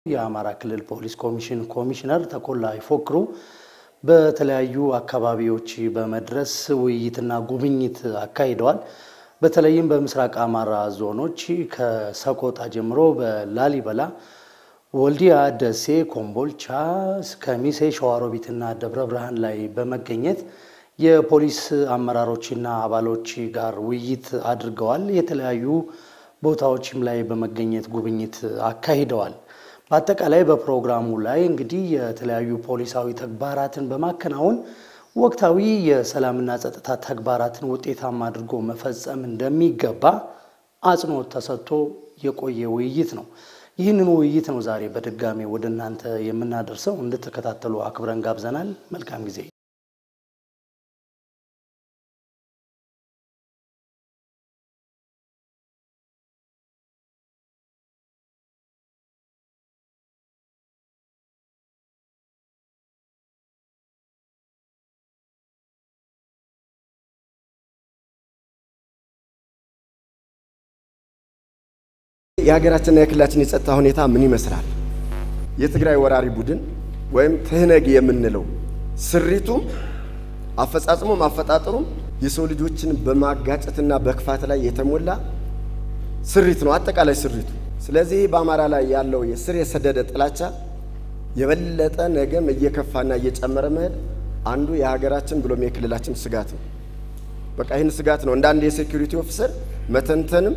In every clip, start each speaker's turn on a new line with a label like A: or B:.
A: የአማራ ክልል ፖሊስ ኮሚሽን ኮሚሽነር ተኮላ ይፎክሩ በተለያዩ አካባቢዎች በመድረስ ውይይትና ጉብኝት አካሂደዋል። በተለይም በምስራቅ አማራ ዞኖች ከሰቆጣ ጀምሮ በላሊበላ፣ ወልዲያ፣ ደሴ፣ ኮምቦልቻ፣ ከሚሴ፣ ሸዋሮቢትና ደብረ ብርሃን ላይ በመገኘት የፖሊስ አመራሮችና አባሎች ጋር ውይይት አድርገዋል። የተለያዩ ቦታዎችም ላይ በመገኘት ጉብኝት አካሂደዋል። በአጠቃላይ በፕሮግራሙ ላይ እንግዲህ የተለያዩ ፖሊሳዊ ተግባራትን በማከናወን ወቅታዊ የሰላምና ጸጥታ ተግባራትን ውጤታማ አድርጎ መፈጸም እንደሚገባ አጽንኦት ተሰጥቶ የቆየ ውይይት ነው። ይህንን ውይይት ነው ዛሬ በድጋሜ ወደ እናንተ የምናደርሰው። እንድትከታተሉ አክብረን ጋብዘናል። መልካም ጊዜ።
B: የሀገራችንና የክልላችን የጸጥታ ሁኔታ ምን ይመስላል? የትግራይ ወራሪ ቡድን ወይም ትህነግ የምንለው ስሪቱም አፈጻጽሙም አፈጣጠሩም የሰው ልጆችን በማጋጨትና በክፋት ላይ የተሞላ ስሪት ነው፣ አጠቃላይ ስሪቱ። ስለዚህ በአማራ ላይ ያለው የስር የሰደደ ጥላቻ የበለጠ ነገም እየከፋና እየጨመረ መሄድ አንዱ የሀገራችን ብሎም የክልላችን ስጋት ነው። በቃ ይህን ስጋት ነው እንደ አንድ የሴኩሪቲ ኦፊሰር መተንተንም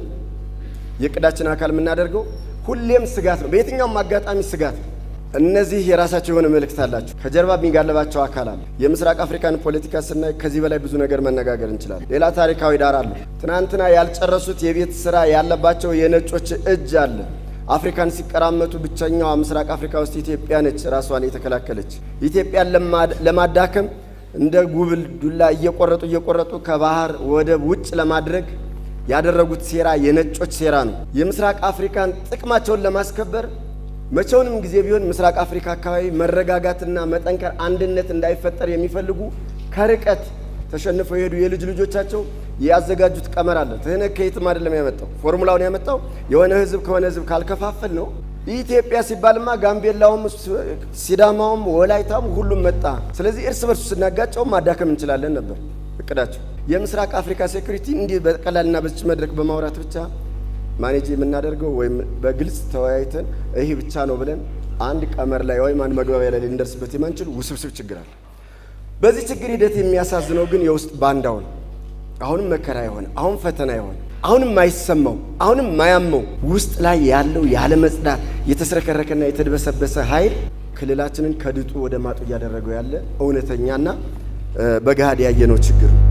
B: የእቅዳችን አካል የምናደርገው ሁሌም ስጋት ነው። በየትኛውም አጋጣሚ ስጋት ነው። እነዚህ የራሳቸው የሆነ መልእክት አላቸው። ከጀርባ የሚጋለባቸው አካል አለ። የምስራቅ አፍሪካን ፖለቲካ ስናይ ከዚህ በላይ ብዙ ነገር መነጋገር እንችላለን። ሌላ ታሪካዊ ዳራ አለ። ትናንትና ያልጨረሱት የቤት ስራ ያለባቸው የነጮች እጅ አለ። አፍሪካን ሲቀራመቱ ብቸኛዋ ምስራቅ አፍሪካ ውስጥ ኢትዮጵያ ነች ራሷን የተከላከለች። ኢትዮጵያን ለማዳከም እንደ ጉብል ዱላ እየቆረጡ እየቆረጡ ከባህር ወደብ ውጭ ለማድረግ ያደረጉት ሴራ የነጮች ሴራ ነው። የምስራቅ አፍሪካን ጥቅማቸውን ለማስከበር መቼውንም ጊዜ ቢሆን ምስራቅ አፍሪካ አካባቢ መረጋጋትና መጠንከር፣ አንድነት እንዳይፈጠር የሚፈልጉ ከርቀት ተሸንፈው የሄዱ የልጅ ልጆቻቸው ያዘጋጁት ቀመር አለ። ትህነግ ከየትም አይደለም ያመጣው፣ ፎርሙላውን ያመጣው የሆነ ህዝብ ከሆነ ህዝብ ካልከፋፈል ነው። ኢትዮጵያ ሲባልማ ጋምቤላውም፣ ሲዳማውም፣ ወላይታውም ሁሉም መጣ። ስለዚህ እርስ በርሱ ስናጋጨው ማዳከም እንችላለን ነበር እቅዳቸው። የምስራቅ አፍሪካ ሴኩሪቲ እንዲህ በቀላልና በዚች መድረክ በማውራት ብቻ ማኔጅ የምናደርገው ወይም በግልጽ ተወያይተን ይህ ብቻ ነው ብለን አንድ ቀመር ላይ ወይም አንድ መግባቢያ ላይ ልንደርስበት የማንችል ውስብስብ ችግር አለ። በዚህ ችግር ሂደት የሚያሳዝነው ግን የውስጥ ባንዳው ነው። አሁንም መከራ የሆነ አሁን ፈተና የሆነ አሁንም ማይሰማው አሁንም ማያመው ውስጥ ላይ ያለው ያለ መጽዳት የተስረከረከና የተድበሰበሰ ኃይል ክልላችንን ከድጡ ወደ ማጡ እያደረገው ያለ እውነተኛና በገሃድ ያየነው ችግር ነው።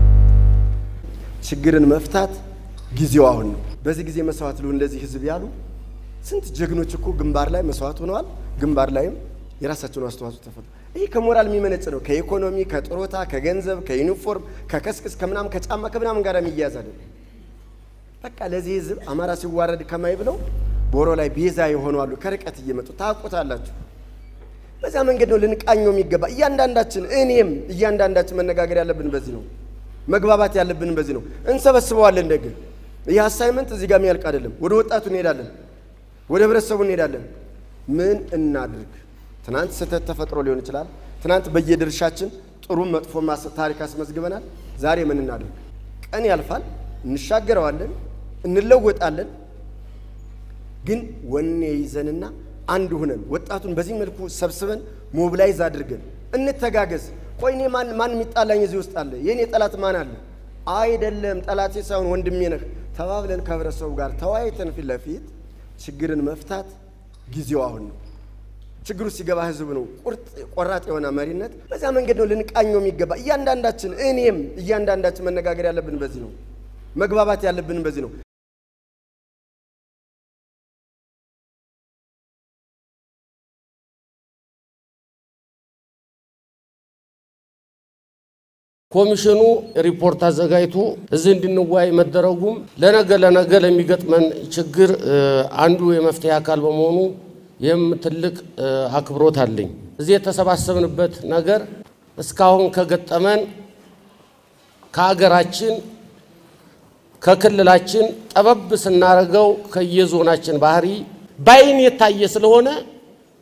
B: ችግርን መፍታት ጊዜው አሁን ነው። በዚህ ጊዜ መስዋዕት ልሁ እንደዚህ ህዝብ ያሉ ስንት ጀግኖች እኮ ግንባር ላይ መስዋዕት ሆነዋል። ግንባር ላይም የራሳቸውን አስተዋጽኦ ተፈጥሮ ይህ ከሞራል የሚመነጭ ነው። ከኢኮኖሚ፣ ከጥሮታ፣ ከገንዘብ፣ ከዩኒፎርም፣ ከከስክስ፣ ከምናም ከጫማ ከምናምን ጋር የሚያዝ አይደለም። በቃ ለዚህ ህዝብ አማራ ሲዋረድ ከማይ ብለው ቦሮ ላይ ቤዛ የሆኑ አሉ። ከርቀት እየመጡ ታውቁታላችሁ። በዛ መንገድ ነው ልንቃኘው የሚገባ እያንዳንዳችን፣ እኔም እያንዳንዳችን መነጋገር ያለብን በዚህ ነው። መግባባት ያለብን በዚህ ነው። እንሰበስበዋለን። ደግ ይህ አሳይመንት እዚህ ጋር የሚያልቅ አይደለም። ወደ ወጣቱ እንሄዳለን፣ ወደ ህብረተሰቡ እንሄዳለን። ምን እናድርግ? ትናንት ስህተት ተፈጥሮ ሊሆን ይችላል። ትናንት በየድርሻችን ጥሩም መጥፎ ታሪክ አስመዝግበናል። ዛሬ ምን እናድርግ? ቀን ያልፋል፣ እንሻገረዋለን፣ እንለወጣለን። ግን ወኔ ይዘንና አንድ ሁነን ወጣቱን በዚህ መልኩ ሰብስበን ሞብላይዝ አድርገን እንተጋገዝ። ቆይ እኔ ማን ማን የሚጣላኝ እዚህ ውስጥ አለ? የእኔ ጠላት ማን አለ? አይደለም ጠላቴ ሳይሆን ወንድሜ ነህ ተባብለን ከህብረተሰቡ ጋር ተወያይተን ፊት ለፊት ችግርን መፍታት ጊዜው አሁን ነው። ችግሩ ሲገባ ህዝብ ነው ቁርጥ ቆራጥ የሆነ መሪነት። በዛ መንገድ ነው ልንቃኘው የሚገባ እያንዳንዳችን፣ እኔም እያንዳንዳችን መነጋገር ያለብን በዚህ ነው። መግባባት ያለብን በዚህ ነው።
C: ኮሚሽኑ ሪፖርት አዘጋጅቶ እዚህ እንድንወያይ መደረጉም ለነገ ለነገ ለሚገጥመን ችግር አንዱ የመፍትሄ አካል በመሆኑ ይህም ትልቅ አክብሮት አለኝ። እዚህ የተሰባሰብንበት ነገር እስካሁን ከገጠመን ከሀገራችን ከክልላችን ጠበብ ስናደርገው ከየዞናችን ባህሪ ባይን የታየ ስለሆነ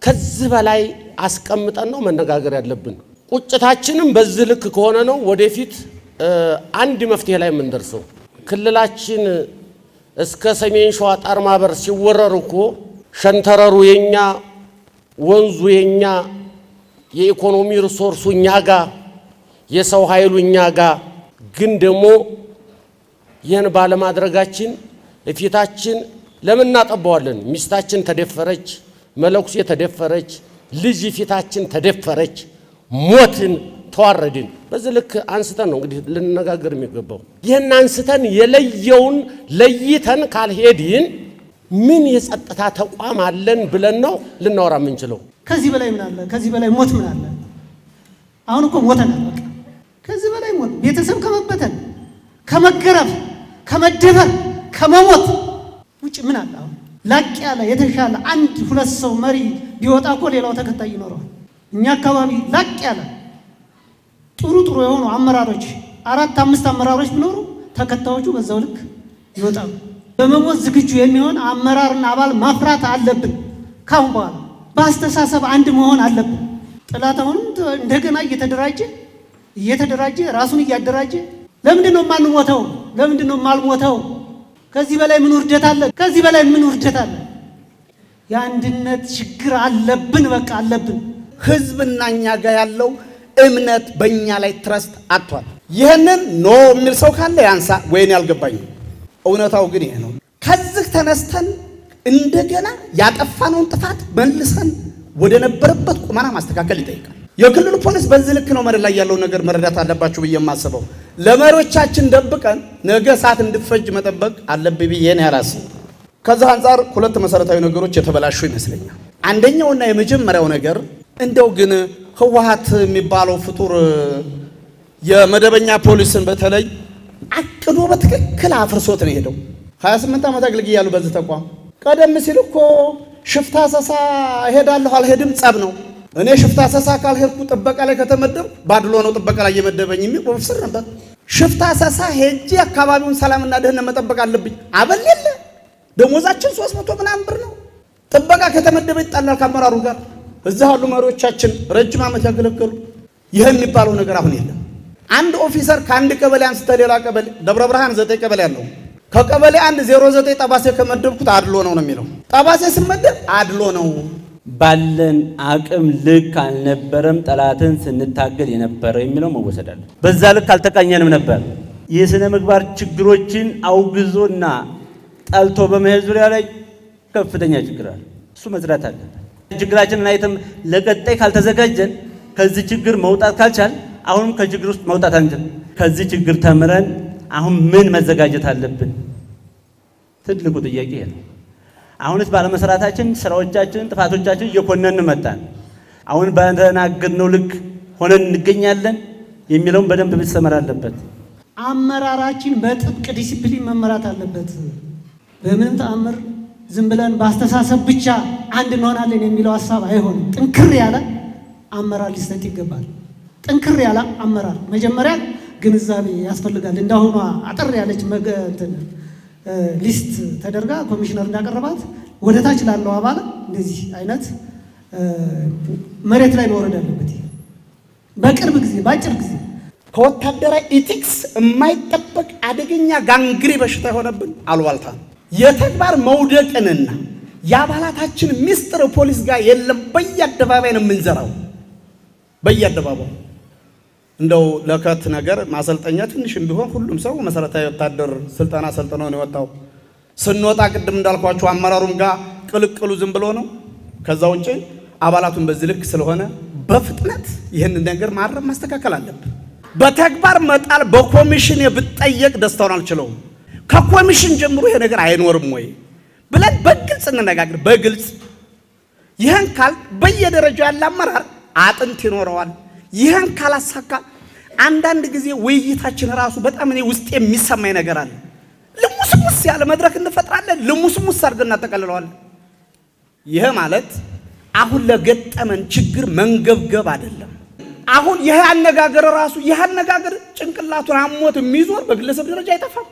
C: ከዚህ በላይ አስቀምጠን ነው መነጋገር ያለብን። ቁጭታችንም በዚህ ልክ ከሆነ ነው ወደፊት አንድ መፍትሄ ላይ የምንደርሰው። ክልላችን እስከ ሰሜን ሸዋ ጣር ማበር ሲወረር እኮ ሸንተረሩ የኛ ወንዙ የኛ የኢኮኖሚ ሪሶርሱ እኛ ጋ የሰው ኃይሉ እኛ ጋ ግን ደግሞ ይህን ባለማድረጋችን እፊታችን ለምን እናጠባዋለን? ሚስታችን ተደፈረች፣ መለኩሴ ተደፈረች፣ ልጅ ፊታችን ተደፈረች፣ ሞትን፣ ተዋረድን። በዚህ ልክ አንስተን ነው እንግዲህ ልንነጋገር የሚገባው። ይህን አንስተን የለየውን ለይተን ካልሄድን ምን የጸጥታ ተቋም አለን ብለን ነው ልናወራ የምንችለው?
D: ከዚህ በላይ ምን አለ? ከዚህ በላይ ሞት ምን አለ? አሁን እኮ ሞተናል። በቃ ከዚህ በላይ ሞት፣ ቤተሰብ ከመበተን፣ ከመገረፍ፣ ከመደፈር፣ ከመሞት ውጭ ምን አለ? አሁን ላቅ ያለ የተሻለ አንድ ሁለት ሰው መሪ ቢወጣ እኮ ሌላው ተከታይ ይኖረዋል። እኛ አካባቢ ላቅ ያለ ጥሩ ጥሩ የሆኑ አመራሮች አራት አምስት አመራሮች ቢኖሩ ተከታዮቹ በዛው ልክ ይወጣሉ። በመሞት ዝግጁ የሚሆን አመራርና አባል ማፍራት አለብን። ካሁን በኋላ በአስተሳሰብ አንድ መሆን አለብን። ጠላት አሁንም እንደገና እየተደራጀ እየተደራጀ ራሱን እያደራጀ ለምንድን ነው የማንሞተው? ለምንድን ነው የማልሞተው? ከዚህ በላይ ምን ውርደት አለ? ከዚህ በላይ ምን ውርደት አለ? የአንድነት ችግር አለብን። በቃ አለብን።
E: ህዝብና እኛ ጋር ያለው እምነት በእኛ ላይ ትረስት አጥቷል። ይህንን ኖ የሚል ሰው ካለ ያንሳ፣ ወይን ያልገባኝም። እውነታው ግን ይሄ ነው። ከዚህ ተነስተን እንደገና ያጠፋነውን ጥፋት መልሰን ወደ ነበረበት ቁመና ማስተካከል ይጠይቃል። የክልሉ ፖሊስ በዚህ ልክ ነው መሬት ላይ ያለው ነገር መረዳት አለባችሁ ብዬ የማስበው። ለመሪዎቻችን ደብቀን ነገ ሰዓት እንድፈጅ መጠበቅ አለብኝ ብዬ ነው ያላስብ። ከዚህ አንጻር ሁለት መሰረታዊ ነገሮች የተበላሹ ይመስለኛል። አንደኛውና የመጀመሪያው ነገር እንደው ግን ህወሓት የሚባለው ፍጡር የመደበኛ ፖሊስን በተለይ አቅዶ በትክክል አፍርሶት ነው የሄደው። 28 ዓመት አገልግያለሁ በዚህ ተቋም። ቀደም ሲል እኮ ሽፍታ ሰሳ እሄዳለሁ አልሄድም ጸብ ነው። እኔ ሽፍታ ሰሳ ካልሄድኩ ጥበቃ ላይ ከተመደብኩ ባድሎ ነው ጥበቃ ላይ እየመደበኝ የሚል ኦፊሰር ነበር። ሽፍታ ሰሳ ሄጄ አካባቢውን ሰላምና ደህንነት መጠበቅ አለብኝ። አበል የለ ደሞዛችን 300 ምናምን ብር ነው። ጥበቃ ከተመደበ ይጣላል ከአመራሩ ጋር። እዛ ያሉ መሪዎቻችን ረጅም ዓመት ያገለገሉ ይህ የሚባለው ነገር አሁን የለም። አንድ ኦፊሰር ከአንድ ቀበሌ አንስተ ሌላ ቀበሌ ደብረ ብርሃን ዘጠኝ ቀበሌ አለው። ከቀበሌ አንድ ዜሮ ዘጠኝ ጠባሴ ከመደብኩት አድሎ ነው ነው የሚለው። ጠባሴ ስመደብ አድሎ ነው።
F: ባለን አቅም ልክ አልነበረም ጠላትን ስንታገል የነበረው የሚለው መወሰድ አለ። በዛ ልክ አልተቃኘንም ነበር። የሥነ ምግባር ችግሮችን አውግዞና ጠልቶ በመሄድ ዙሪያ ላይ ከፍተኛ ችግር አለ። እሱ መዝራት አለ። ችግራችንን አይተም ለቀጣይ ካልተዘጋጀን ከዚህ ችግር መውጣት ካልቻል አሁንም ከችግር ውስጥ መውጣት አንችል። ከዚህ ችግር ተምረን አሁን ምን መዘጋጀት አለብን? ትልቁ ጥያቄ ይሄ ነው። አሁንስ ባለመስራታችን ስራዎቻችንን፣ ጥፋቶቻችን እየኮነን መጣን። አሁን በተናገርነው ልክ ሆነን እንገኛለን የሚለውን በደንብ መሰመር አለበት።
D: አመራራችን በጥብቅ ዲሲፕሊን መመራት አለበት። በምንም ተአምር ዝም ብለን በአስተሳሰብ ብቻ አንድ እንሆናለን የሚለው ሀሳብ አይሆንም። ጥንክር ያለ አመራር ሊሰጥ ይገባል። ጥንክር ያለ አመራር መጀመሪያ ግንዛቤ ያስፈልጋል። እንዳሁኗ አጠር ያለች መገ- እንትን ሊስት ተደርጋ ኮሚሽነር እንዳቀረባት ወደ ታች ላለው አባል እንደዚህ አይነት መሬት ላይ መውረድ አለበት። ይሄ በቅርብ ጊዜ በአጭር ጊዜ
E: ከወታደራዊ ኢቲክስ የማይጠበቅ አደገኛ ጋንግሪ በሽታ የሆነብን አሉባልታ ነው። የተግባር መውደቅንና የአባላታችን ሚስጥር ፖሊስ ጋር የለም። በየአደባባይ ነው የምንዘራው። በየአደባባዩ እንደው ለከት ነገር ማሰልጠኛ ትንሽም ቢሆን ሁሉም ሰው መሰረታዊ ወታደር ስልጠና ሰልጥኖ ነው የወጣው። ስንወጣ ቅድም እንዳልኳቸው አመራሩም ጋር ቅልቅሉ ዝም ብሎ ነው። ከዛ ውጭ አባላቱን በዚህ ልክ ስለሆነ በፍጥነት ይህን ነገር ማረም ማስተካከል አለብን። በተግባር መጣል በኮሚሽን ብጠየቅ ደስታውን አልችለውም። ከኮሚሽን ጀምሮ ይሄ ነገር አይኖርም ወይ ብለን በግልጽ እንነጋገር። በግልጽ ይህን ካል በየደረጃው ያለ አመራር አጥንት ይኖረዋል። ይህን ካላሳካ አንዳንድ ጊዜ ውይይታችን ራሱ በጣም እኔ ውስጥ የሚሰማኝ ነገር አለ። ልሙስሙስ ያለ መድረክ እንፈጥራለን። ልሙስሙስ አድርገን እናጠቀልለዋለን። ይህ ማለት አሁን ለገጠመን ችግር መንገብገብ አይደለም። አሁን ይህ አነጋገር ራሱ ይህ አነጋገር ጭንቅላቱን አሞት የሚዞር በግለሰብ ደረጃ አይጠፋም።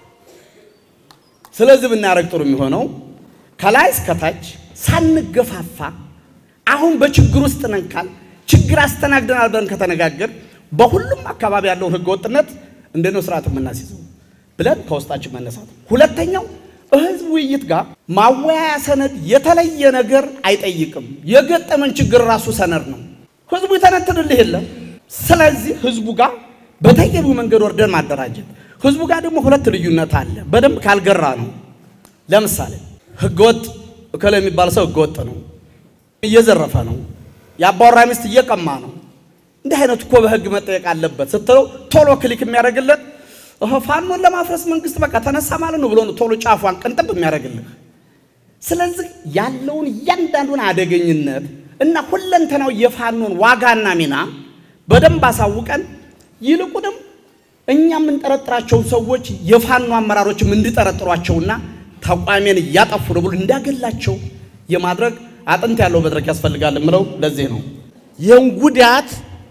E: ስለዚህ ብናደርግ ጥሩ የሚሆነው ከላይ እስከታች ሳንገፋፋ አሁን በችግር ውስጥ ነን ካል ችግር አስተናግደናል ብለን ከተነጋገር በሁሉም አካባቢ ያለውን ህገወጥነት እንዴት ነው ስርዓት የምናስይዘው ብለን ከውስጣችን መነሳት። ሁለተኛው በህዝብ ውይይት ጋር ማወያያ ሰነድ የተለየ ነገር አይጠይቅም። የገጠመን ችግር ራሱ ሰነድ ነው። ህዝቡ የተነትንልህ የለም። ስለዚህ ህዝቡ ጋር በተገቢው መንገድ ወርደን ማደራጀት። ህዝቡ ጋር ደግሞ ሁለት ልዩነት አለ። በደንብ ካልገራ ነው። ለምሳሌ ህገወጥ እከለ የሚባል ሰው ህገወጥ ነው፣ እየዘረፈ ነው፣ የአባወራ ሚስት እየቀማ ነው፣ እንዲህ አይነቱ እኮ በህግ መጠየቅ አለበት ስትለው ቶሎ ክሊክ የሚያደርግለት እህ ፋኖን ለማፍረስ መንግስት በቃ ተነሳ ማለት ነው ብሎ ነው ቶሎ ጫፏን ቅንጥብ የሚያደርግልህ። ስለዚህ ያለውን እያንዳንዱን አደገኝነት እና ሁለንተናው የፋኖን ዋጋና ሚና በደንብ አሳውቀን ይልቁንም እኛ የምንጠረጥራቸውን ሰዎች የፋኖ አመራሮችም እንዲጠረጥሯቸውና ተቋሜን እያጠፉ ነው ብሎ እንዳገላቸው የማድረግ አጥንት ያለው መድረክ ያስፈልጋል የምለው ለዚህ ነው።
C: ይህን ጉዳት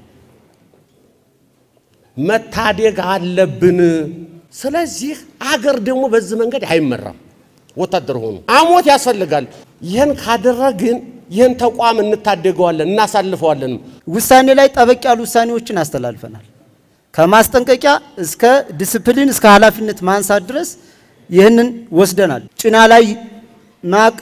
C: መታደግ አለብን። ስለዚህ አገር ደግሞ በዚህ መንገድ አይመራም። ወታደር ሆኑ አሞት ያስፈልጋል። ይህን ካደረግን ይህን ተቋም እንታደገዋለን፣ እናሳልፈዋለን።
G: ውሳኔ ላይ ጠበቅ ያሉ ውሳኔዎችን አስተላልፈናል። ከማስጠንቀቂያ እስከ ዲስፕሊን እስከ ኃላፊነት ማንሳት ድረስ ይህንን ወስደናል። ጭና ላይ ማቅ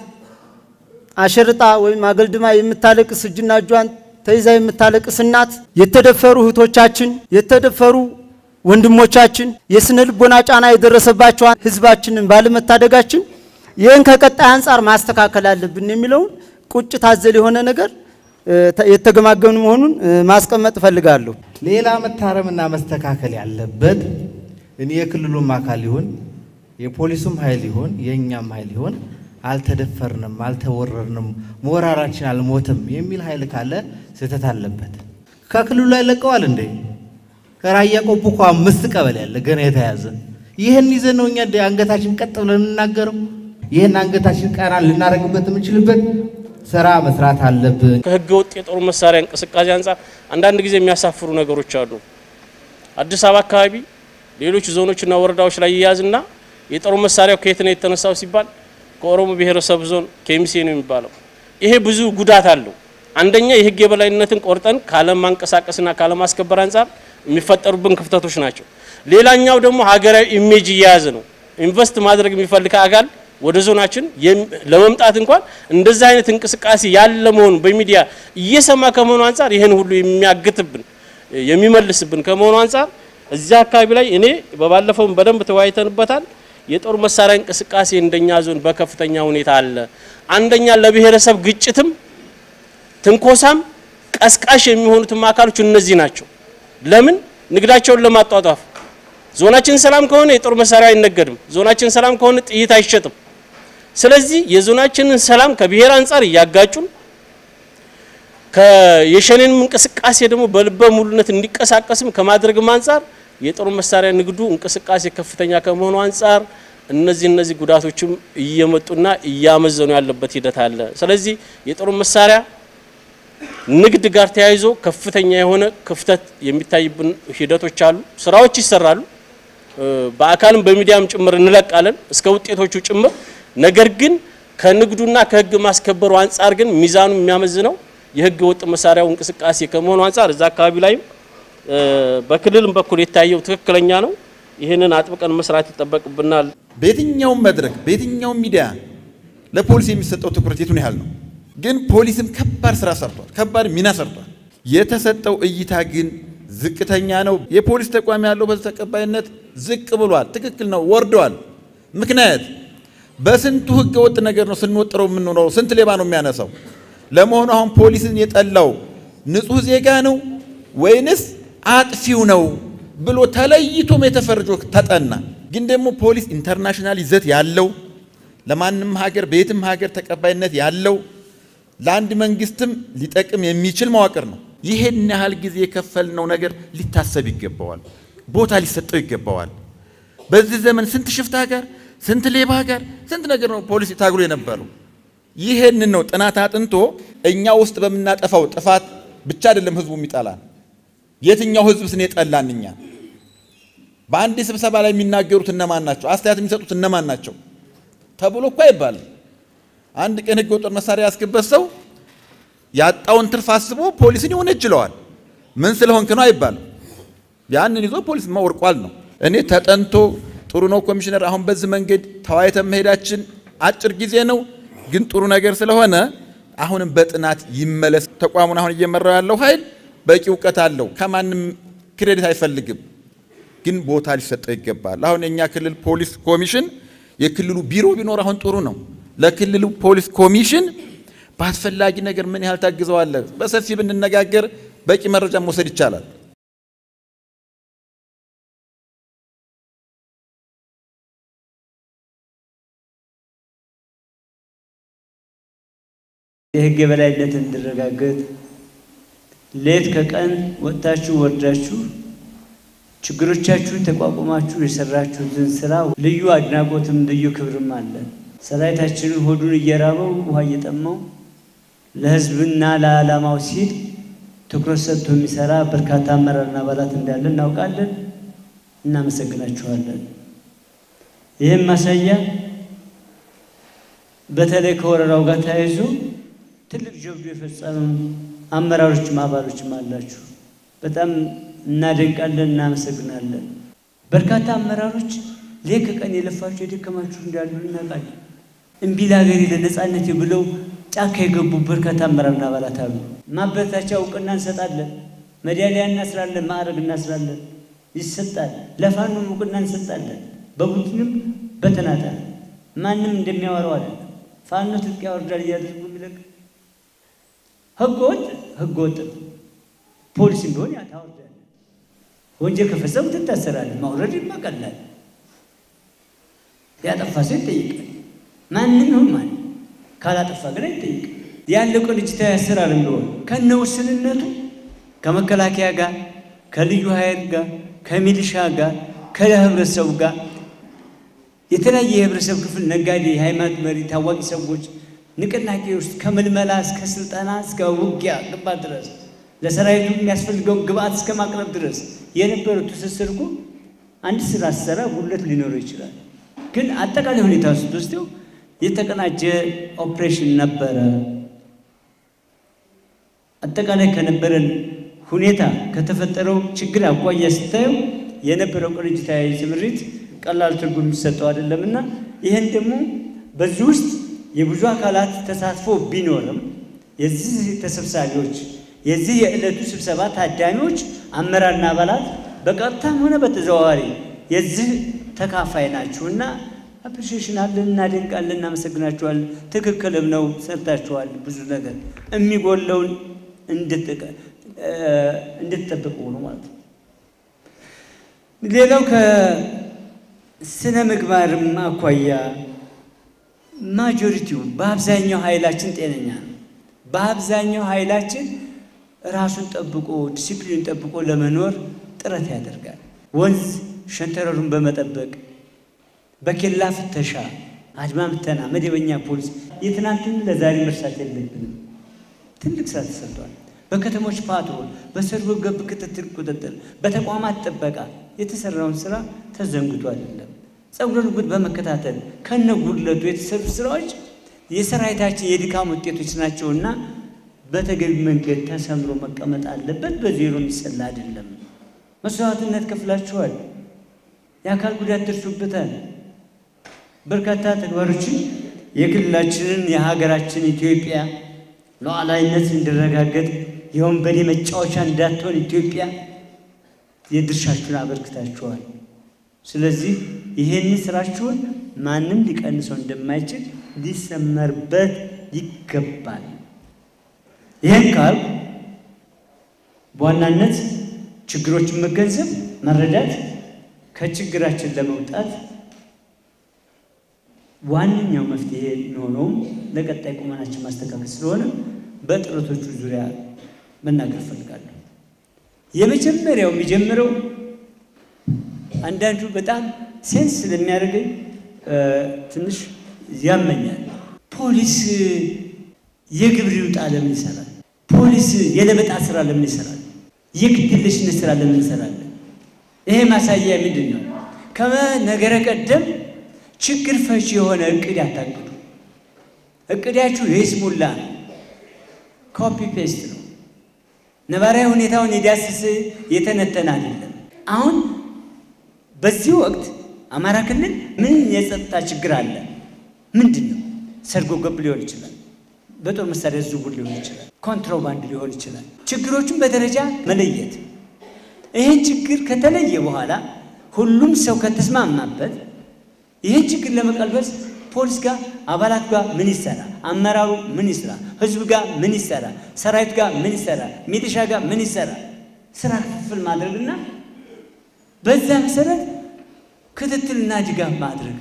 G: አሸርጣ ወይም አገልድማ የምታለቅስ እጅና እጇን ተይዛ የምታለቅስ እናት፣ የተደፈሩ እህቶቻችን፣ የተደፈሩ ወንድሞቻችን፣ የስነ ልቦና ጫና የደረሰባቸውን ህዝባችንን ባለመታደጋችን ይህን ከቀጣይ አንጻር ማስተካከል አለብን የሚለውን ቁጭት አዘል የሆነ ነገር የተገማገምን መሆኑን ማስቀመጥ እፈልጋለሁ።
H: ሌላ መታረምና መስተካከል ያለበት እኔ የክልሉም አካል ይሁን የፖሊሱም ኃይል ይሁን የእኛም ኃይል ይሁን አልተደፈርንም፣ አልተወረርንም፣ ሞራራችን አልሞትም የሚል ኃይል ካለ ስህተት አለበት። ከክልሉ ላይ ለቀዋል እንዴ? ከራያ ቆቦ እኮ አምስት ቀበሌ ያለ ገና የተያዘ ይህን ይዘን ነው እኛ አንገታችን ቀጥ ብለን የምናገረው። ይህን አንገታችን ቀና ልናደርግበት የምንችልበት ስራ መስራት አለብን።
I: ከህገ ወጥ የጦር መሳሪያ እንቅስቃሴ አንጻር አንዳንድ ጊዜ የሚያሳፍሩ ነገሮች አሉ። አዲስ አበባ አካባቢ ሌሎች ዞኖችና ወረዳዎች ላይ ይያዝና የጦር መሳሪያው ከየት ነው የተነሳው ሲባል ከኦሮሞ ብሔረሰብ ዞን ከሚሴ ነው የሚባለው። ይሄ ብዙ ጉዳት አለው። አንደኛ የህግ የበላይነትን ቆርጠን ካለማንቀሳቀስና ካለማስከበር አንጻር የሚፈጠሩብን ክፍተቶች ናቸው። ሌላኛው ደግሞ ሀገራዊ ኢሜጅ እየያዘ ነው። ኢንቨስት ማድረግ የሚፈልግ አካል ወደ ዞናችን ለመምጣት እንኳን እንደዚህ አይነት እንቅስቃሴ ያለ መሆኑ በሚዲያ እየሰማ ከመሆኑ አንጻር ይህን ሁሉ የሚያግትብን የሚመልስብን ከመሆኑ አንጻር እዚያ አካባቢ ላይ እኔ በባለፈውም በደንብ ተወያይተንበታል። የጦር መሳሪያ እንቅስቃሴ እንደኛ ዞን በከፍተኛ ሁኔታ አለ። አንደኛ ለብሔረሰብ ግጭትም ትንኮሳም ቀስቃሽ የሚሆኑትም አካሎች እነዚህ ናቸው። ለምን ንግዳቸውን ለማጧጧፍ ዞናችን ሰላም ከሆነ የጦር መሳሪያ አይነገድም። ዞናችን ሰላም ከሆነ ጥይት አይሸጥም። ስለዚህ የዞናችንን ሰላም ከብሔር አንጻር እያጋጩን የሸኔንም እንቅስቃሴ ደግሞ በልበ ሙሉነት እንዲቀሳቀስም ከማድረግም አንጻር የጦር መሳሪያ ንግዱ እንቅስቃሴ ከፍተኛ ከመሆኑ አንጻር እነዚህ እነዚህ ጉዳቶችም እየመጡና እያመዘኑ ያለበት ሂደት አለ። ስለዚህ የጦር መሳሪያ ንግድ ጋር ተያይዞ ከፍተኛ የሆነ ክፍተት የሚታይብን ሂደቶች አሉ። ስራዎች ይሰራሉ። በአካልም በሚዲያም ጭምር እንለቃለን እስከ ውጤቶቹ ጭምር። ነገር ግን ከንግዱና ከህግ ማስከበሩ አንጻር ግን ሚዛኑ የሚያመዝነው የህገ ወጥ መሳሪያው እንቅስቃሴ ከመሆኑ አንጻር እዛ አካባቢ ላይም በክልልም በኩል የታየው ትክክለኛ ነው። ይህንን አጥብቀን መስራት ይጠበቅብናል።
J: በየትኛውም መድረክ በየትኛውም ሚዲያ ለፖሊስ የሚሰጠው ትኩረት የቱን ያህል ነው? ግን ፖሊስም ከባድ ስራ ሰርቷል፣ ከባድ ሚና ሰርቷል። የተሰጠው እይታ ግን ዝቅተኛ ነው። የፖሊስ ተቋም ያለው በዚህ ተቀባይነት ዝቅ ብሏል። ትክክል ነው፣ ወርደዋል። ምክንያት በስንቱ ህገ ወጥ ነገር ነው ስንወጥረው የምንኖረው። ስንት ሌባ ነው የሚያነሳው? ለመሆኑ አሁን ፖሊስን የጠላው ንጹህ ዜጋ ነው ወይንስ አጥፊው ነው ብሎ ተለይቶም የተፈርጆ ተጠና። ግን ደግሞ ፖሊስ ኢንተርናሽናል ይዘት ያለው ለማንም ሀገር በየትም ሀገር ተቀባይነት ያለው ለአንድ መንግስትም ሊጠቅም የሚችል መዋቅር ነው። ይሄን ያህል ጊዜ የከፈልነው ነገር ሊታሰብ ይገባዋል፣ ቦታ ሊሰጠው ይገባዋል። በዚህ ዘመን ስንት ሽፍታ ጋር፣ ስንት ሌባ ጋር፣ ስንት ነገር ነው ፖሊስ ታግሎ የነበረው። ይሄንን ነው ጥናት አጥንቶ እኛ ውስጥ በምናጠፋው ጥፋት ብቻ አይደለም ህዝቡ የሚጠላን። የትኛው ህዝብ ስን የጠላን እኛ? በአንድ ስብሰባ ላይ የሚናገሩት እነማን ናቸው? አስተያየት የሚሰጡት እነማን ናቸው ተብሎ እኮ አይባልም። አንድ ቀን ህገ ወጥ መሳሪያ ያስገበት ሰው ያጣውን ትርፍ አስቦ ፖሊስን ይወነጅለዋል። ምን ስለሆንክ ነው አይባልም። ያንን ይዞ ፖሊስ ወርቋል ነው። እኔ ተጠንቶ ጥሩ ነው ኮሚሽነር፣ አሁን በዚህ መንገድ ተወያይተን መሄዳችን አጭር ጊዜ ነው፣ ግን ጥሩ ነገር ስለሆነ አሁንም በጥናት ይመለስ። ተቋሙን አሁን እየመራው ያለው ኃይል በቂ እውቀት አለው፣ ከማንም ክሬዲት አይፈልግም፣ ግን ቦታ ሊሰጠው ይገባል። አሁን የእኛ ክልል ፖሊስ ኮሚሽን የክልሉ ቢሮ ቢኖር አሁን ጥሩ ነው። ለክልሉ ፖሊስ ኮሚሽን በአስፈላጊ ነገር ምን ያህል ታግዘዋለህ? በሰፊ ብንነጋገር በቂ መረጃ መውሰድ ይቻላል።
K: የህግ የበላይነት እንዲረጋገጥ ሌት ከቀን ወጥታችሁ ወርዳችሁ ችግሮቻችሁን ተቋቁማችሁ የሰራችሁትን ስራ ልዩ አድናቆትም ልዩ ክብርም አለ። ሰራዊታችንን ሆዱን እየራበው ውሃ እየጠማው ለህዝብና ለዓላማው ሲል ትኩረት ሰጥቶ የሚሰራ በርካታ አመራርና አባላት እንዳለ እናውቃለን። እናመሰግናችኋለን። ይህም ማሳያ በተለይ ከወረራው ጋር ተያይዞ ትልቅ ጀብዱ የፈጸሙ አመራሮችም አባሎችም አላችሁ። በጣም እናደንቃለን፣ እናመሰግናለን። በርካታ አመራሮች ሌት ከቀን የለፋችሁ የደከማችሁ እንዳሉ እናውቃለን። እምቢ ለሀገሬ ለነጻነቴ ብለው ጫካ የገቡ በርካታ አመራርና አባላት አሉ። ማበረታቻ እውቅና እንሰጣለን፣ ሜዳሊያ እናስራለን፣ ማዕረግ እናስራለን፣ ይሰጣል። ለፋኖም እውቅና እንሰጣለን፣ በቡድንም በተናጠል ማንም እንደሚያወራው አይደለም። ፋኖ ትጥቅ ያወርዳል እያደረጉ የሚለቅ ህገወጥ ህገወጥ ፖሊስም ቢሆን ያ ታወርዳለህ። ወንጀል ከፈጸሙ ትታሰራለህ። ማውረድ ይመቀላል። ያጠፋ ሰው ይጠይቃል። ማንም ይሁን ማን ካላጠፋ ግን አይጠይቅም። ያለው ቅንጅታዊ አሰራር እንደሆነ ከነ ውስንነቱ ከመከላከያ ጋር ከልዩ ኃይል ጋር ከሚሊሻ ጋር ከህብረተሰቡ ጋር የተለያየ የህብረተሰብ ክፍል ነጋዴ፣ የሃይማኖት መሪ፣ ታዋቂ ሰዎች ንቅናቄ ውስጥ ከምልመላ እስከ ስልጠና እስከ ውጊያ ግንባር ድረስ ለሰራዊቱ የሚያስፈልገውን ግብአት እስከ ማቅረብ ድረስ የነበረው ትስስር እኮ አንድ ስራ ሲሰራ ጉድለት ሊኖረው ይችላል። ግን አጠቃላይ ሁኔታ ስትወስደው የተቀናጀ ኦፕሬሽን ነበረ። አጠቃላይ ከነበረን ሁኔታ ከተፈጠረው ችግር አኳያ ስታየው የነበረው ቅንጅታዊ ስምሪት ቀላል ትርጉም የሚሰጠው አይደለምና ይህን ደግሞ በዚህ ውስጥ የብዙ አካላት ተሳትፎ ቢኖርም የዚህ ተሰብሳቢዎች የዚህ የዕለቱ ስብሰባ ታዳሚዎች አመራርና አባላት በቀጥታም ሆነ በተዘዋዋሪ የዚህ ተካፋይ ናችሁና አፕሪሺዬሽን አለን፣ እናደንቃለን፣ እናመሰግናችኋለን። ትክክልም ነው፣ ሰርታችኋል። ብዙ ነገር የሚጎለውን እንድትጠብቁ ነው ማለት ነው። ሌላው ከስነ ምግባርም አኳያ ማጆሪቲው በአብዛኛው ኃይላችን ጤነኛ ነው። በአብዛኛው ኃይላችን ራሱን ጠብቆ ዲሲፕሊን ጠብቆ ለመኖር ጥረት ያደርጋል። ወንዝ ሸንተረሩን በመጠበቅ በኬላ ፍተሻ፣ አድማ ምተና፣ መደበኛ ፖሊስ የትናንትን ለዛሬ መርሳት የለብንም። ትልቅ ስራ ተሰርቷል። በከተሞች ፓትሮል፣ በሰርጎ ገብ ክትትል፣ ቁጥጥር፣ በተቋማት ጥበቃ የተሰራውን ስራ ተዘንግቶ አይደለም። ጸጉረ ልውጥ በመከታተል ከነ ጉድለቱ የተሰሩ ስራዎች የሰራዊታችን የድካም ውጤቶች ናቸውና በተገቢ መንገድ ተሰምሮ መቀመጥ አለበት። በዜሮ የሚሰላ አይደለም። መስዋዕትነት ከፍላችኋል። የአካል ጉዳት ደርሶበታል። በርካታ ተግባሮችን የክልላችንን የሀገራችን ኢትዮጵያ ሉዓላዊነት እንዲረጋገጥ የወንበዴ መጫወቻ እንዳትሆን ኢትዮጵያ የድርሻችሁን አበርክታችኋል። ስለዚህ ይህን ስራችሁን ማንም ሊቀንሰው እንደማይችል ሊሰመርበት ይገባል። ይህን ካል በዋናነት ችግሮችን መገንዘብ፣ መረዳት ከችግራችን ለመውጣት ዋነኛው መፍትሄ የሚሆነውም ለቀጣይ ቁመናችን ማስተካከል ስለሆነ በጥረቶቹ ዙሪያ መናገር እፈልጋለሁ። የመጀመሪያው የሚጀምረው አንዳንዱ በጣም ሴንስ ስለሚያደርገኝ ትንሽ ያመኛል። ፖሊስ የግብር ይውጣ ለምን ይሰራል? ፖሊስ የለበጣ ስራ ለምን ይሰራል? የግድየለሽነት ስራ ለምን እንሰራለን? ይሄ ማሳያ ምንድን ነው? ከነገረ ቀደም ችግር ፈቺ የሆነ እቅድ ያታቅዱ። እቅዳችሁ የይስሙላ ነው። ኮፒ ፔስት ነው። ነባራዊ ሁኔታውን የዳሰሰ የተነተነ አይደለም። አሁን በዚህ ወቅት አማራ ክልል ምን የጸጥታ ችግር አለ? ምንድን ነው? ሰርጎ ገብ ሊሆን ይችላል። በጦር መሳሪያ ዝውውር ሊሆን ይችላል። ኮንትሮባንድ ሊሆን ይችላል። ችግሮቹን በደረጃ መለየት። ይህን ችግር ከተለየ በኋላ ሁሉም ሰው ከተስማማበት ይህን ችግር ለመቀልበስ ፖሊስ ጋር አባላት ጋር ምን ይሰራ፣ አመራሩ ምን ይስራ፣ ህዝብ ጋር ምን ይሰራ፣ ሰራዊት ጋር ምን ይሰራ፣ ሚሊሻ ጋር ምን ይሰራ፣ ስራ ክፍፍል ማድረግና በዛ መሰረት ክትትልና ድጋፍ ማድረግ።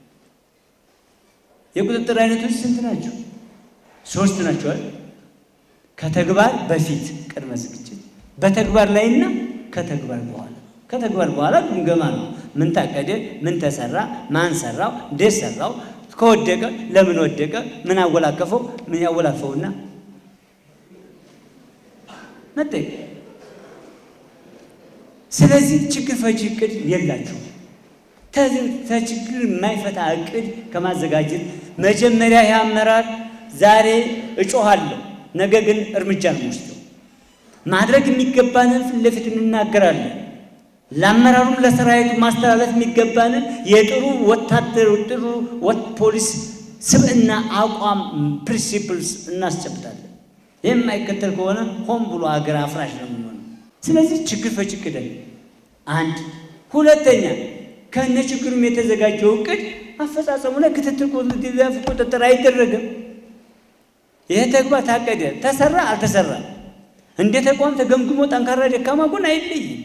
K: የቁጥጥር አይነቶች ስንት ናቸው? ሶስት ናቸው አይደል? ከተግባር በፊት ቅድመ ዝግጅት፣ በተግባር ላይና ከተግባር በኋላ። ከተግባር በኋላ ግምገማ ነው። ምን ታቀደ፣ ምን ተሰራ፣ ማን ሰራው፣ እንዴት ሰራው፣ ከወደቀ ለምን ወደቀ፣ ምን አወላከፈው፣ ምን ያወላፈውና መጠየቅ። ስለዚህ ችግር ፈቺ እቅድ የላችሁ። ተችግር የማይፈታ እቅድ ከማዘጋጀት መጀመሪያ ይህ አመራር ዛሬ እጮሃለሁ፣ ነገ ግን እርምጃ ነው የምወስደው። ማድረግ የሚገባንን ፊት ለፊት እንናገራለን። ለአመራሩም ለሰራዊቱ ማስተላለፍ የሚገባንን የጥሩ ወታደር ጥሩ ፖሊስ ስብዕና አቋም ፕሪንሲፕልስ እናስጨብጣለን። ይህ የማይከተል ከሆነ ሆን ብሎ ሀገር አፍራሽ ነው የሚሆነው። ስለዚህ ችግር ፈቺ እቅድ አንድ። ሁለተኛ ከነ ችግሩም የተዘጋጀው እቅድ አፈጻጸሙ ላይ ክትትል ቁጥጥር አይደረግም። ይህ ተግባር ታቀደ፣ ተሰራ፣ አልተሰራ እንደ ተቋም ተገምግሞ ጠንካራ ደካማ ጎን አይለይም።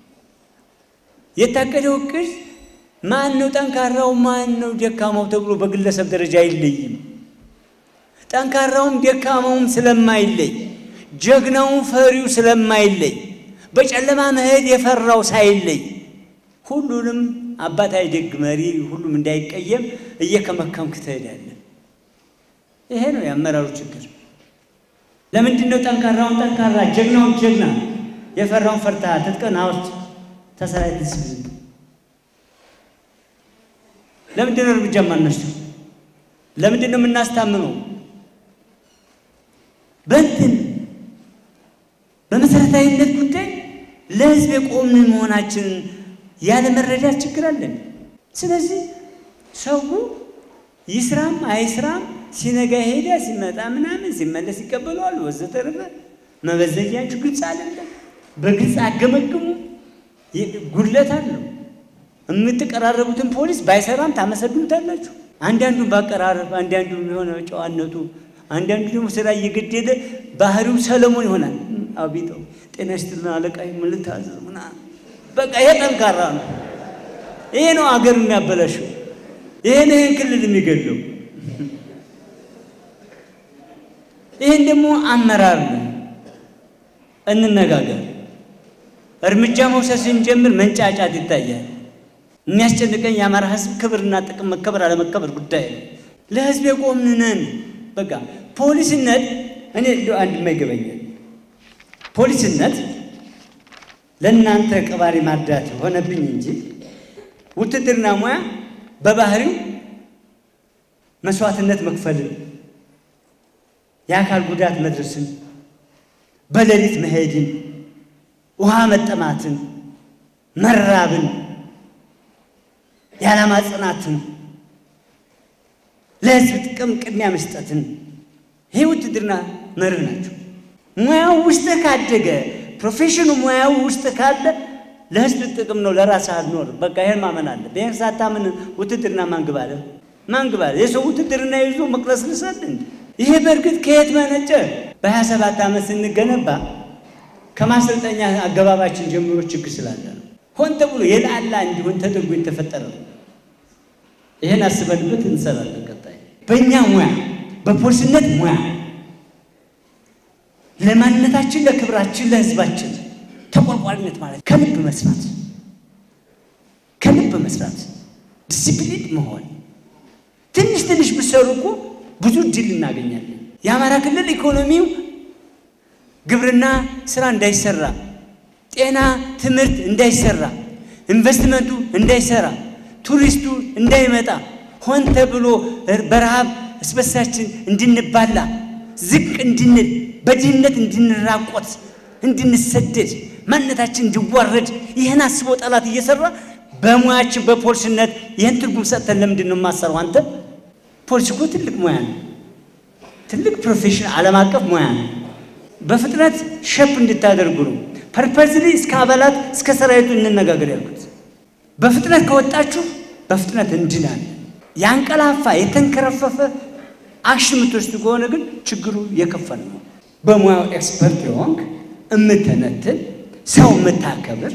K: የታቀደው እቅድ ማን ነው ጠንካራው፣ ማን ነው ደካማው ተብሎ በግለሰብ ደረጃ አይለይም። ጠንካራውም ደካማውም ስለማይለይ፣ ጀግናውም ፈሪው ስለማይለይ፣ በጨለማ መሄድ የፈራው ሳይለይ ሁሉንም አባታዊ ደግ መሪ ሁሉም እንዳይቀየም እየከመከምክ ትሄዳለህ። ይሄ ነው የአመራሩ ችግር። ለምንድን ነው ጠንካራውን ጠንካራ ጀግናውን ጀግና የፈራውን ፈርታ ትጥቀን አውርት ተሰራዊት ስብዝብ ለምንድን ነው እርምጃ የማንወስደው? ለምንድን ነው የምናስታምመው? በእንትን በመሰረታዊነት ጉዳይ ለህዝብ የቆምን መሆናችንን ያለ መረዳት ችግር አለን። ስለዚህ ሰው ይስራም አይስራም ሲነጋ ሄዳ ሲመጣ ምናምን ሲመለስ ይቀበለዋል ወዘተረፈ። መበዘኛችሁ ግልጽ አይደለም። በግልጽ አገመግሙ። ጉድለት አለው። የምትቀራረቡትን ፖሊስ ባይሰራም ታመሰግኑታላችሁ። አንዳንዱን ባቀራረብ፣ አንዳንዱ የሆነ ጨዋነቱ፣ አንዳንዱ ደግሞ ስራ እየገደለ ባህሪው ሰለሞን ይሆናል። አቤተው ጤና ይስጥልን አለቃ ምን ልታዘዝ ምናምን በቃ ይሄ ጠንካራ ነው። ይሄ ነው አገር የሚያበላሸው። ይሄን ይሄን ክልል የሚገለው ይህን ደግሞ አመራር ነው። እንነጋገር። እርምጃ መውሰድ ስንጀምር መንጫጫት ይታያል። የሚያስጨንቀኝ የአማራ ሕዝብ ክብርና ጥቅም መከበር አለመከበር ጉዳይ ነው። ለሕዝብ የቆምን ነን። በቃ ፖሊስነት እኔ እንደው አንድ የማይገበኛል ፖሊስነት ለእናንተ ቀባሪ ማርዳት ሆነብኝ እንጂ ውትድርና ሙያ በባህሪው መስዋዕትነት መክፈልን፣ የአካል ጉዳት መድረስን፣ በሌሊት መሄድን፣ ውሃ መጠማትን፣ መራብን፣ የዓላማ ጽናትን፣ ለህዝብ ጥቅም ቅድሚያ መስጠትን ይሄ ውትድርና መርህ ናቸው። ሙያው ውስጥ ካደገ ፕሮፌሽኑ ሙያው ውስጥ ካለ ለህዝብ ጥቅም ነው፣ ለራስ አልኖር። በቃ ይሄን ማመን አለ። ይሄን ሳታምን ውትድርና ማንግባለ ማንግባለ የሰው ውትድርና ይዞ መቅረስ ልሳል እንዴ? ይሄ በእርግጥ ከየት መነጨ? በሀያ ሰባት ዓመት ስንገነባ ከማሰልጠኛ አገባባችን ጀምሮ ችግር ስላለ ነው። ሆን ተብሎ የላላ እንዲሆን ተደርጎ የተፈጠረ ነው። ይሄን አስበንበት እንሰራለን። ቀጣይ በእኛ ሙያ በፖሊስነት ሙያ ለማንነታችን፣ ለክብራችን፣ ለህዝባችን ተቆርቋሪነት ማለት ከልብ መስራት ከልብ መስራት ዲሲፕሊን መሆን ትንሽ ትንሽ ብሰሩ እኮ ብዙ ድል እናገኛለን። የአማራ ክልል ኢኮኖሚው ግብርና ስራ እንዳይሰራ፣ ጤና፣ ትምህርት እንዳይሰራ፣ ኢንቨስትመንቱ እንዳይሰራ፣ ቱሪስቱ እንዳይመጣ ሆን ተብሎ በረሃብ እስበሳችን እንድንባላ ዝቅ እንድንል በድህነት እንድንራቆት፣ እንድንሰደድ፣ ማንነታችን እንዲዋረድ ይህን አስቦ ጠላት እየሰራ በሙያችን በፖሊስነት ይህን ትርጉም ሰጥተን ለምንድን ነው የማሰረው? አንተ ፖሊስ እኮ ትልቅ ሙያ ነው። ትልቅ ፕሮፌሽን ዓለም አቀፍ ሙያ ነው። በፍጥነት ሸፕ እንድታደርጉ ነው። ፐርፐዝሊ እስከ አባላት እስከ ሰራዊቱ እንነጋገር ያልኩት። በፍጥነት ከወጣችሁ በፍጥነት እንድናለን። ያንቀላፋ የተንከረፈፈ አክሽን የምትወስዱ ከሆነ ግን ችግሩ የከፈል ነው። በሙያው ኤክስፐርት የሆንክ እምተነትን ሰው የምታከብር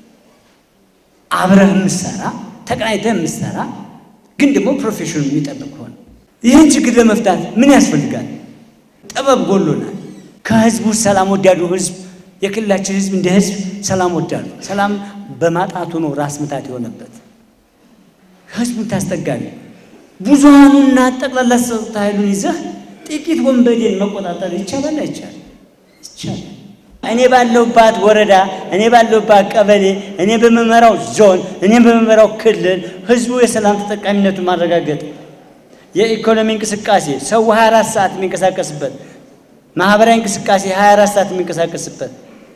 K: አብረህ የምሰራ ተቀናይተህ የምሰራ ግን ደግሞ ፕሮፌሽኑ የሚጠብቅ ሆነ ይህን ችግር ለመፍታት ምን ያስፈልጋል? ጥበብ ጎሎናል። ከህዝቡ ሰላም ወዳዱ ህዝብ የክልላችን ህዝብ እንደ ህዝብ ሰላም ወዳዱ ሰላም በማጣቱ ነው ራስ ምታት የሆነበት። ህዝቡን ታስጠጋለህ። ብዙሃኑና ጠቅላላ ጸጥታ ኃይሉን ይዘህ ጥቂት ወንበዴን መቆጣጠር ይቻላል? አይቻልም? ይቻላል። እኔ ባለሁባት ወረዳ፣ እኔ ባለሁባት ቀበሌ፣ እኔ በመመራው ዞን፣ እኔ በመመራው ክልል ህዝቡ የሰላም ተጠቃሚነቱን ማረጋገጥ የኢኮኖሚ እንቅስቃሴ ሰው 24 ሰዓት የሚንቀሳቀስበት ማህበራዊ እንቅስቃሴ 24 ሰዓት የሚንቀሳቀስበት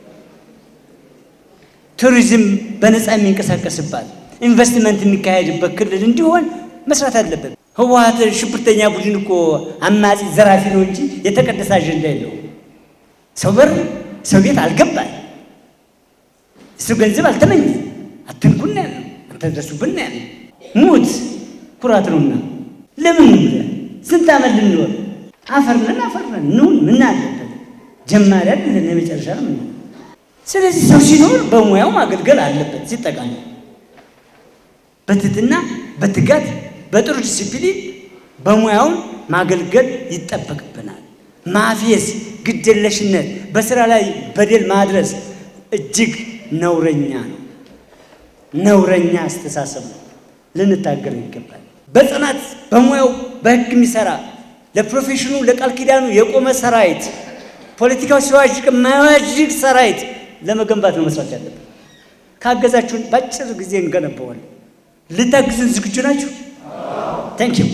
K: ቱሪዝም በነፃ የሚንቀሳቀስባት ኢንቨስትመንት የሚካሄድበት ክልል እንዲሆን መስራት አለበት። ህወሓት ሽብርተኛ ቡድን እኮ አማጺ ዘራፊ ነው እንጂ የተቀደሰ አጀንዳ የለው። ሰው በር ሰው ቤት አልገባል። እሱ ገንዘብ አልተመኘ አትንኩና ያለ አትደርሱብን ያለ ሙት ኩራት ነውና ለምን ብለህ ስንት ዓመት ልንኖር አፈርነን አፈርነን ኑን ምን አለበት ጀማሪ አይደለን የመጨረሻ ነው ምን ስለዚህ ሰው ሲኖር በሙያው ማገልገል አለበት ሲጠቃሚ በትህትና በትጋት በጥሩ ዲሲፕሊን በሙያውን ማገልገል ይጠበቅብናል ማፌዝ ግደለሽነት በስራ ላይ በደል ማድረስ እጅግ ነውረኛ ነው ነውረኛ አስተሳሰብ ነው ልንታገል ይገባል በጽናት በሙያው በህግ የሚሰራ ለፕሮፌሽኑ ለቃል ኪዳኑ የቆመ ሰራዊት ፖለቲካው ሲዋዥቅ የማይዋዥቅ ሰራዊት ለመገንባት ነው መስራት ያለብን። ካገዛችሁን በአጭር ጊዜ እንገነባዋለን። ልታግዙን ዝግጁ ናችሁ? ታንክ ዩ።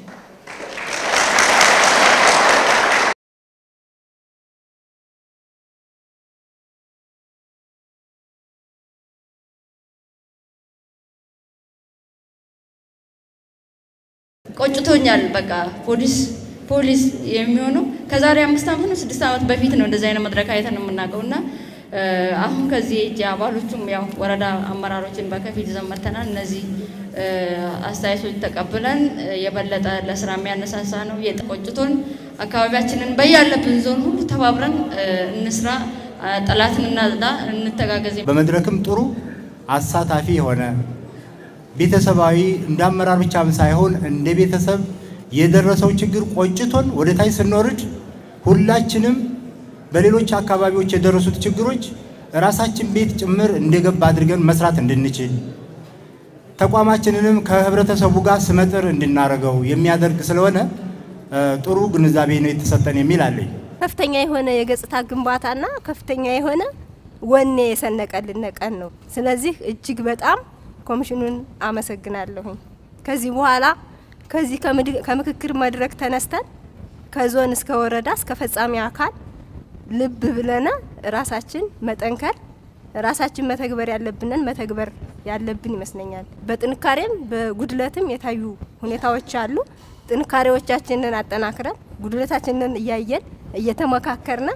L: ቆጭቶኛል። በቃ ፖሊስ ፖሊስ የሚሆነው ከዛሬ አምስት ዓመት ነው ስድስት ዓመት በፊት ነው እንደዚህ አይነት መድረክ አይተን የምናውቀው እና አሁን ከዚህ እጅ አባሎቹም ያው ወረዳ አመራሮችን በከፊል ይዘን መጥተናል። እነዚህ አስተያየቶች ተቀብለን የበለጠ ለስራ የሚያነሳሳ ነው። የቆጭቶን አካባቢያችንን በያለብን ዞን ሁሉ ተባብረን እንስራ፣ ጠላትን እናጽዳ፣ እንተጋገዝ።
M: በመድረክም ጥሩ አሳታፊ የሆነ ቤተሰባዊ እንደ አመራር ብቻም ሳይሆን እንደ ቤተሰብ የደረሰው ችግር ቆጭቶን ወደ ታች ስንወርድ ሁላችንም በሌሎች አካባቢዎች የደረሱት ችግሮች ራሳችን ቤት ጭምር እንደገባ አድርገን መስራት እንድንችል ተቋማችንንም ከህብረተሰቡ ጋር ስመጥር እንድናደርገው የሚያደርግ ስለሆነ ጥሩ ግንዛቤ ነው የተሰጠን የሚል አለኝ።
N: ከፍተኛ የሆነ የገጽታ ግንባታና ከፍተኛ የሆነ ወኔ የሰነቀልን ቀን ነው። ስለዚህ እጅግ በጣም ኮሚሽኑን አመሰግናለሁኝ። ከዚህ በኋላ ከዚህ ከምክክር መድረክ ተነስተን ከዞን እስከ ወረዳ እስከ ፈጻሚ አካል ልብ ብለነ ራሳችን መጠንከር ራሳችን መተግበር ያለብንን መተግበር ያለብን ይመስለኛል። በጥንካሬም በጉድለትም የታዩ ሁኔታዎች አሉ። ጥንካሬዎቻችንን አጠናክረን ጉድለታችንን እያየን እየተመካከርነ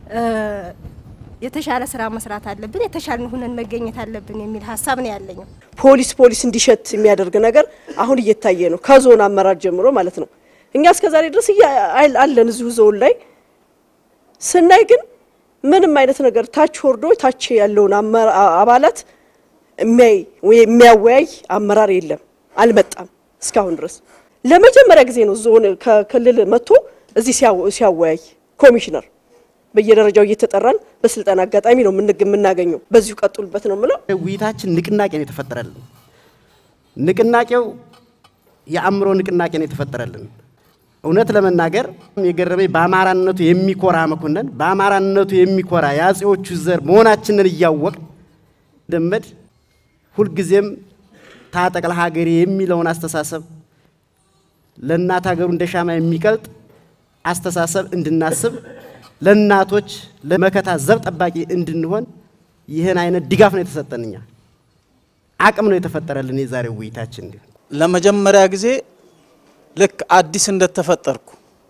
N: የተሻለ ስራ መስራት አለብን፣ የተሻለ ሁነን መገኘት አለብን የሚል ሀሳብ ነው ያለኝ።
O: ፖሊስ ፖሊስ እንዲሸት የሚያደርግ ነገር አሁን እየታየ ነው፣ ከዞን አመራር ጀምሮ ማለት ነው። እኛ እስከዛሬ ድረስ አለን እዚሁ ዞን ላይ ስናይ ግን ምንም አይነት ነገር ታች ወርዶ ታች ያለውን አባላት የሚያይ ወይ የሚያወያይ አመራር የለም፣ አልመጣም እስካሁን ድረስ። ለመጀመሪያ ጊዜ ነው ዞን ከክልል መጥቶ እዚህ ሲያወያይ ኮሚሽነር በየደረጃው እየተጠራን በስልጠና አጋጣሚ ነው የምናገኘው። በዚሁ ቀጥሉበት ነው የምለው።
P: ውይይታችን ንቅናቄ ነው የተፈጠረልን። ንቅናቄው የአእምሮ ንቅናቄ ነው የተፈጠረልን። እውነት ለመናገር የገረመኝ በአማራነቱ የሚኮራ መኮንን፣ በአማራነቱ የሚኮራ የአጼዎቹ ዘር መሆናችንን እያወቅ ደመድ ሁልጊዜም ታጠቅ ለሀገሬ የሚለውን አስተሳሰብ ለእናት ሀገሩ እንደ ሻማ የሚቀልጥ አስተሳሰብ እንድናስብ ለእናቶች ለመከታ ዘብ ጠባቂ እንድንሆን ይህን አይነት ድጋፍ ነው የተሰጠን። እኛ አቅም ነው የተፈጠረልን። የዛሬው ውይይታችን
Q: ለመጀመሪያ ጊዜ ልክ አዲስ እንደተፈጠርኩ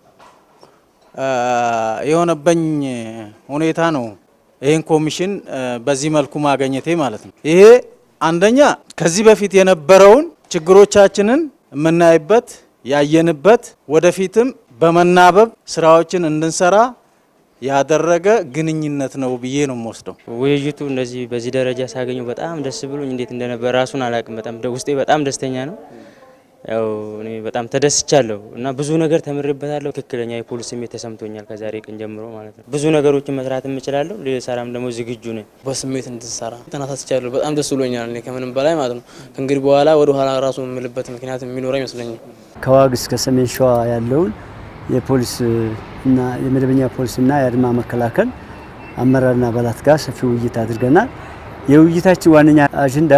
Q: የሆነበኝ ሁኔታ ነው። ይህን ኮሚሽን በዚህ መልኩ ማገኘቴ ማለት ነው። ይሄ አንደኛ ከዚህ በፊት የነበረውን ችግሮቻችንን የምናይበት ያየንበት፣ ወደፊትም በመናበብ ስራዎችን እንድንሰራ ያደረገ ግንኙነት ነው ብዬ ነው የምወስደው።
R: ውይይቱ እንደዚህ በዚህ ደረጃ ሳገኘው በጣም ደስ ብሎኝ እንዴት እንደነበር ራሱን አላውቅም። በጣም ውስጤ በጣም ደስተኛ ነው። ያው እኔ በጣም ተደስቻለሁ እና ብዙ ነገር ተምሬበታለሁ። ትክክለኛ የፖሊስ ስሜት ተሰምቶኛል ከዛሬ ቀን ጀምሮ ማለት ነው። ብዙ ነገሮችን መስራት የምችላለሁ። ልሰራም ደግሞ ዝግጁ ነኝ።
S: በስሜት እንድሰራ ተነሳስቻለሁ። በጣም ደስ ብሎኛል። እኔ ከምንም በላይ ማለት ነው። ከእንግዲህ በኋላ ወደ ኋላ ራሱ የምልበት ምክንያት የሚኖረ አይመስለኝም።
T: ከዋግ እስከ ሰሜን ሸዋ ያለውን የፖሊስ እና የመደበኛ ፖሊስና የአድማ መከላከል አመራርና አባላት ጋር ሰፊ ውይይት አድርገናል። የውይይታችን ዋነኛ አጀንዳ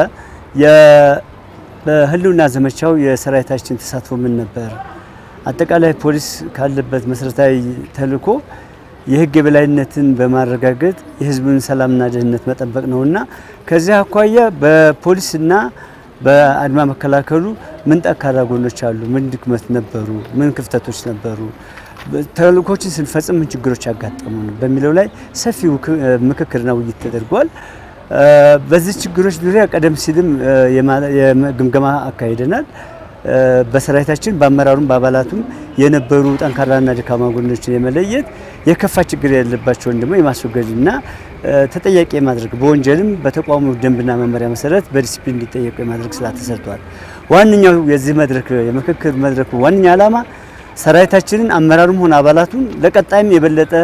T: በህልውና ዘመቻው የሰራዊታችን ተሳትፎ ምን ነበር? አጠቃላይ ፖሊስ ካለበት መሰረታዊ ተልዕኮ የህግ የበላይነትን በማረጋገጥ የህዝቡን ሰላምና ደህንነት መጠበቅ ነውና ከዚህ አኳያ በፖሊስና በአድማ መከላከሉ ምን ጠንካራ ጎኖች አሉ፣ ምን ድክመት ነበሩ፣ ምን ክፍተቶች ነበሩ፣ ተልእኮችን ስንፈጽም ምን ችግሮች ያጋጠሙ ነው በሚለው ላይ ሰፊ ምክክርና ውይይት ተደርጓል። በዚህ ችግሮች ዙሪያ ቀደም ሲልም የግምገማ አካሂደናል። በሰራዊታችን በአመራሩም በአባላቱም የነበሩ ጠንካራና ደካማ ጎኖችን የመለየት የከፋ ችግር ያለባቸውን ደግሞ የማስወገድና ተጠያቂ የማድረግ በወንጀልም በተቋሙ ደንብና መመሪያ መሰረት በዲሲፕሊን እንዲጠየቁ የማድረግ ስራ ተሰርቷል። ዋነኛው የዚህ መድረክ የምክክር መድረኩ ዋነኛ ዓላማ ሰራዊታችንን አመራሩም ሆነ አባላቱን ለቀጣይም የበለጠ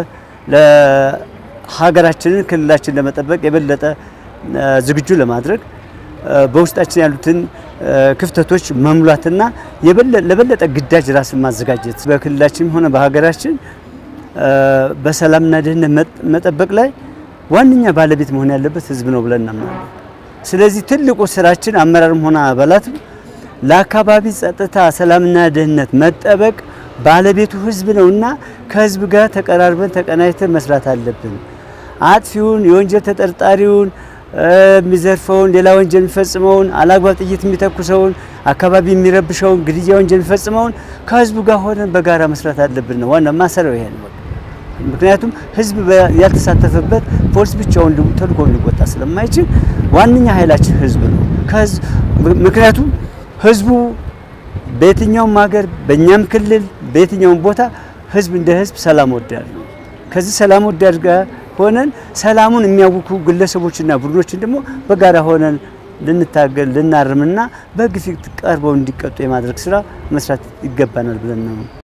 T: ለሀገራችንን ክልላችን ለመጠበቅ የበለጠ ዝግጁ ለማድረግ በውስጣችን ያሉትን ክፍተቶች መሙላትና ለበለጠ ግዳጅ ራስን ማዘጋጀት በክልላችንም ሆነ በሀገራችን በሰላምና ደህንነት መጠበቅ ላይ ዋነኛ ባለቤት መሆን ያለበት ህዝብ ነው ብለን እናምናለን። ስለዚህ ትልቁ ስራችን አመራርም ሆነ አባላትም ለአካባቢ ጸጥታ፣ ሰላምና ደህንነት መጠበቅ ባለቤቱ ህዝብ ነውና ከህዝብ ጋር ተቀራርበን ተቀናጅተን መስራት አለብን። አጥፊውን፣ የወንጀል ተጠርጣሪውን፣ የሚዘርፈውን፣ ሌላ ወንጀል የሚፈጽመውን፣ አላግባብ ጥይት የሚተኩሰውን፣ አካባቢ የሚረብሸውን፣ ግድያ ወንጀል የሚፈጽመውን ከህዝቡ ጋር ሆነን በጋራ መስራት አለብን ነው ዋና ማሰሪያው ይሄ ነው። ምክንያቱም ህዝብ ያልተሳተፈበት ፖሊስ ብቻውን ተልእኮ ሊወጣ ስለማይችል ዋነኛ ኃይላችን ህዝብ ነው። ምክንያቱም ህዝቡ በየትኛውም ሀገር በእኛም ክልል በየትኛውም ቦታ ህዝብ እንደ ህዝብ ሰላም ወዳድ ነው። ከዚህ ሰላም ወዳድ ጋር ሆነን ሰላሙን የሚያውኩ ግለሰቦችና ቡድኖችን ደግሞ በጋራ ሆነን ልንታገል ልናርምና በህግ ፊት ቀርበው እንዲቀጡ የማድረግ ስራ መስራት ይገባናል ብለን ነው